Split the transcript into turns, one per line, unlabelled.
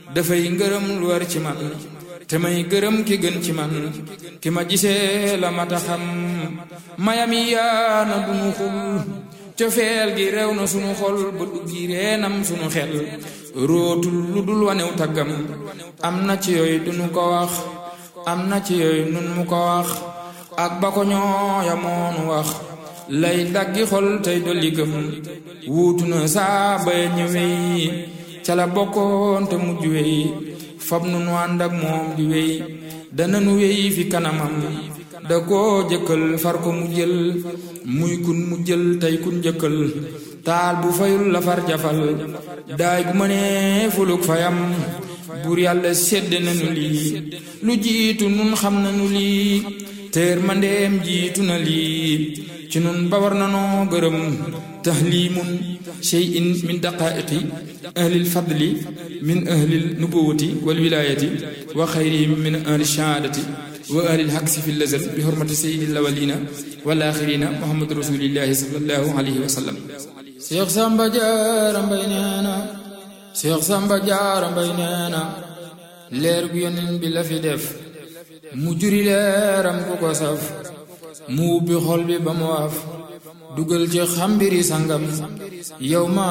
dafay ngërëm lu war ci man te may gërëm ki gën ci man ki ma gisee la mata xam mayami yaana dunu xul cofeel gi rew na sunu xol ba duggi reenam sunu xel rootul lu dul wanew taggam am na ci yooyu dunu ko wax am na ci yooyu nun mu ko wax ak ba ko ñooya moonu wax lay daggi xol tey dolli gëm wuutu na saa bay ñëwey ca la bokkoon te mujj wey fab nu nu ànd ak moom di wey dana nu wey fi kanamam da koo jëkkal far ko mu jël muy kun mu jël tey kun jëkkal taal bu fayul la far jafal daay gu mënee fuluk fayam buur yàlla sedd nanu lii lu jiitu nun xam nanu lii teer mandeem jiitu na lii ci nun ba war nanoo gërëm tahlimun shay'in min daqaiqi ahli lfadli min ahli nubuwati walwilayati wa xayrihim min ahli shahaadati wa ahli lxaqsi fi lazal bi xurmati sayidi lawalina wal axirina muhammadu rasulillahi sallallahu alayhi wa sallam Seex Samba Jaara Mbay nee na Seex Samba Jaara Mbay nee na leer gu yonent bi la fi def mu juri leeram ku ko saf mu ubbi xol bi ba mu waaf dugal ci xambiri sangam yow ma